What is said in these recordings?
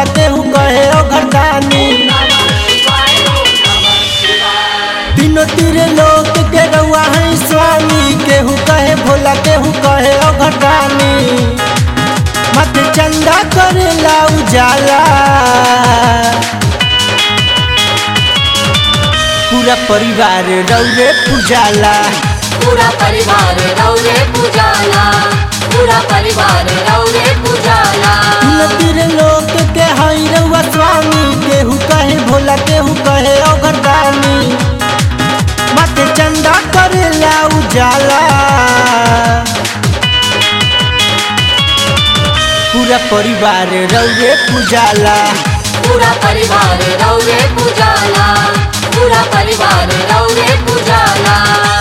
भोला केहू कहे ओ घरदानी तीनों तीरे लोक के रउआ है स्वामी केहू कहे भोला केहू कहे ओ घरदानी मत चंदा करेला उजाला पूरा परिवार रौरे पूजाला पूरा परिवार रौरे पूजाला पूरा परिवार रौरे पूजाला तीनों तीरे लोक के हई रउआ स्वामी केहू कहे भोला केहू कहे ओ घरदानी मत चंदा करेला उजाला पूरा परिवार रौरे पूजाला पूरा परिवार रौरे पूजाला पूरा परिवार रौरे पूजाला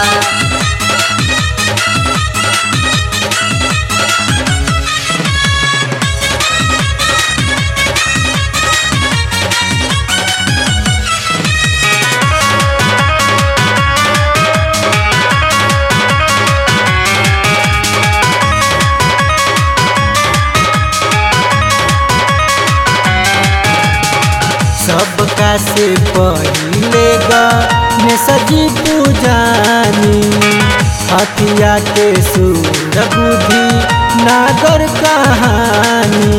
सबका से पहिले ने सजी पूजानी हथिया के सूर बुद्धि नागर कहानी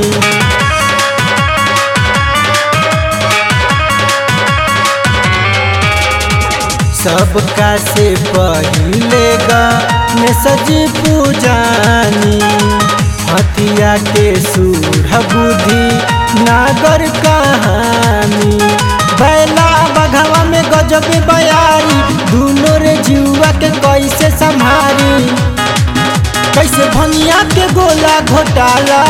सबका से पहिले ने सजी पूजानी हथिया के सूर बुद्धि नागर कहानी बैला बघवा में गजब बयारी दोनों रे जुआ के कैसे संभारी कैसे भनिया के गोला घोटाला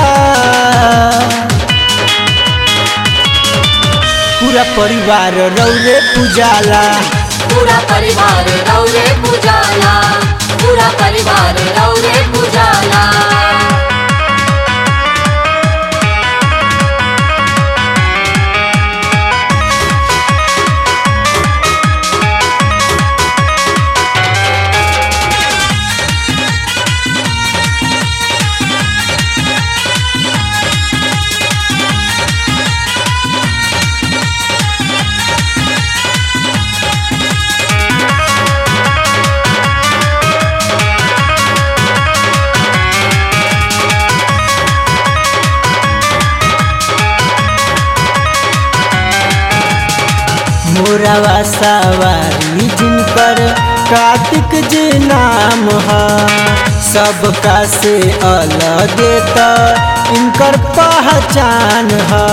पूरा परिवार रौरे पूजाला पूरा परिवार रौरे पूजाला पूरा परिवार रौरे पूजाला मोरावा सवारी जिनकर कार्तिक जी नाम है सबका से अलग त इनकर पहचान है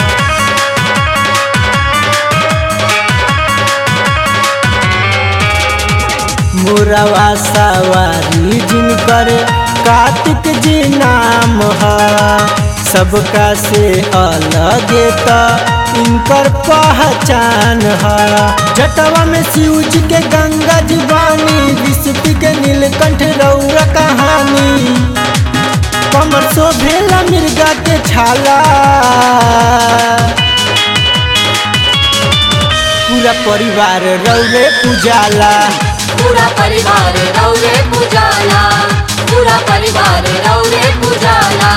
मोरावा सवारी जिनकर कार्तिक जी नाम है सबका से अलग त इनकर पहचान है जटवा में शिव जी के गंगा जी वाणी विष्णु के नीलकंठ रौरा कहानी कमर शोभेला मिर्गा के छाला पूरा परिवार रौरे पूजाला पूरा परिवार रौरे पूजाला पूरा परिवार रौरे पूजाला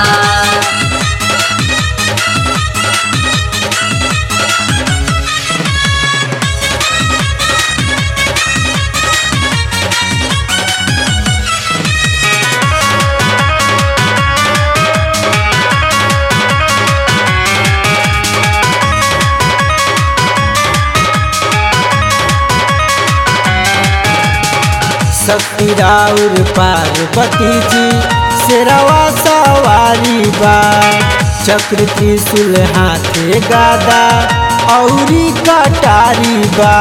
शक्ति राउर पार्वती जी शेरवा सवारी बा चक्र त्रिशूल हाथे गादा औरी कटारी बा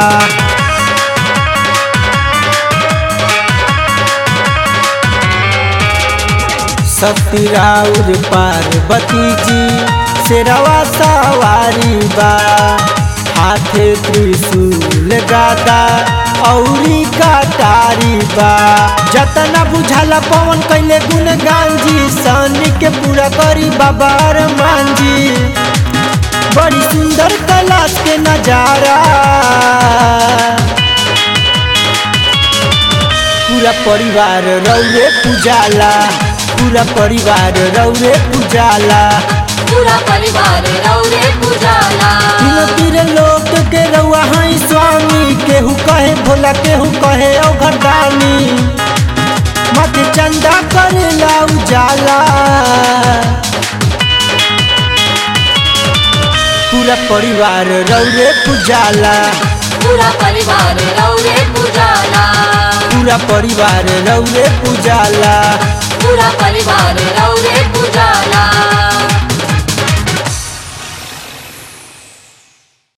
शक्ति राउर पार्वती जी शेरवा सवारी बा हाथे त्रिशूल गादा औरी कटारी बा जतना बुझाला पवन कैले गुणगान जी सनी के पूरा करी बाबा अरमान जी बड़ी सुंदर कैलाश के नजारा पूरा परिवार रौरे पूजाला पूरा परिवार रौरे पूजाला पूरा परिवार रौरे पूजाला तीनों तीर लोक के रउआ हई स्वामी केहू कहे भोला केहू कहे औघरदानी मत चंदा करेला उजाला पूरा परिवार रौरे पुजाला पूरा परिवार रौरे पूजाला पूरा परिवार रौरे पुजाला पूरा परिवार रौरे